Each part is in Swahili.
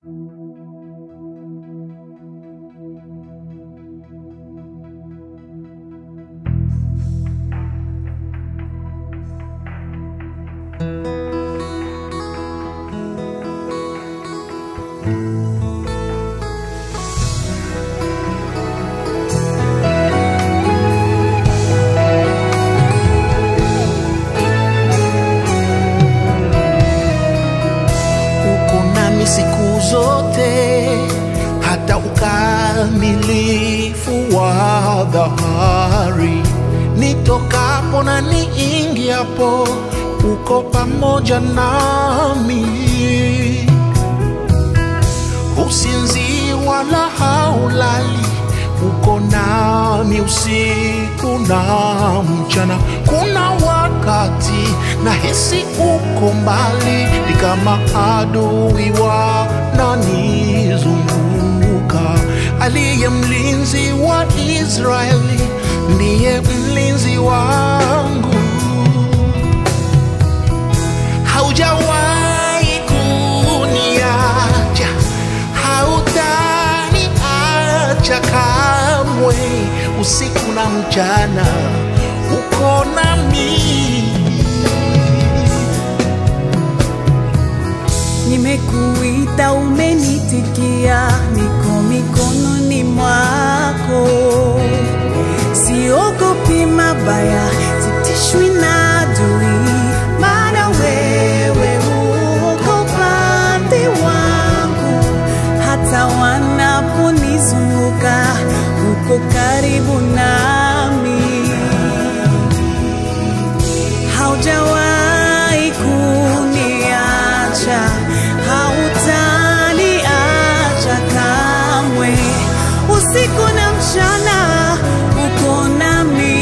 uko nami siku zote hata ukamilifu wa dhahari nitokapo na niingiapo uko pamoja nami usinzi wala haulali uko nami usiku na mchana kuna wakati na hisi uko mbali ni kama adui wananizunguka aliye mlinzi wa israeli ndiye mlinzi wangu haujawahi kuniacha, hautaniacha kamwe, usiku na mchana uko nami. Nimekuita, umenitikia, niko mikononi mwako. Siogopi mabaya, sitishwi na adui, maana wewe uko upande wangu. Hata wanaponizunguka, uko karibu nami haujawahi kuniacha, hautaniacha kamwe. Usiku na mchana uko nami.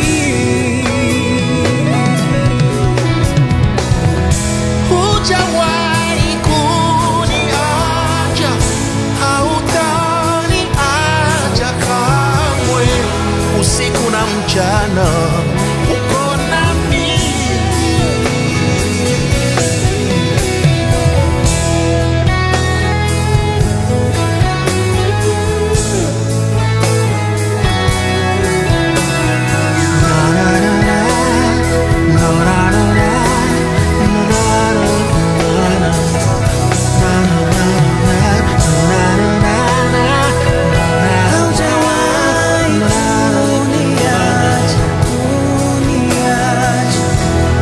Hujawahi kuniacha, hautaniacha kamwe, usiku na mchana uko nami. Haujawahi kuniacha, kuniacha.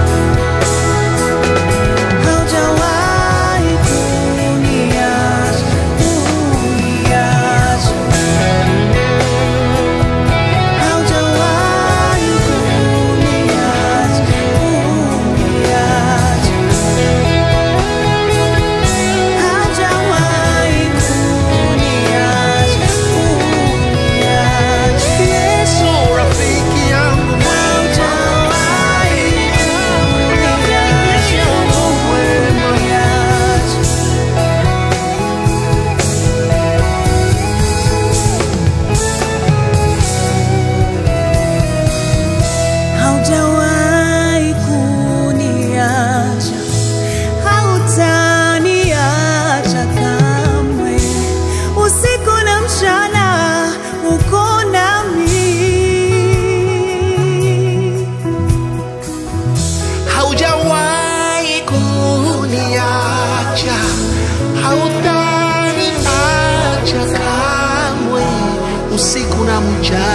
Haujawahi kuniacha, kuniacha. Haujawahi kuniacha, kuniacha. Haujawahi kuniacha, kuniacha. Yesu rafiki yangu Haujawahi kuniacha, kuniacha. Haujawahi kuniacha, hautaniacha kamwe. Usiku na mchana uko nami. haujawahi kuniacha, hautaniacha kamwe, usiku na mchana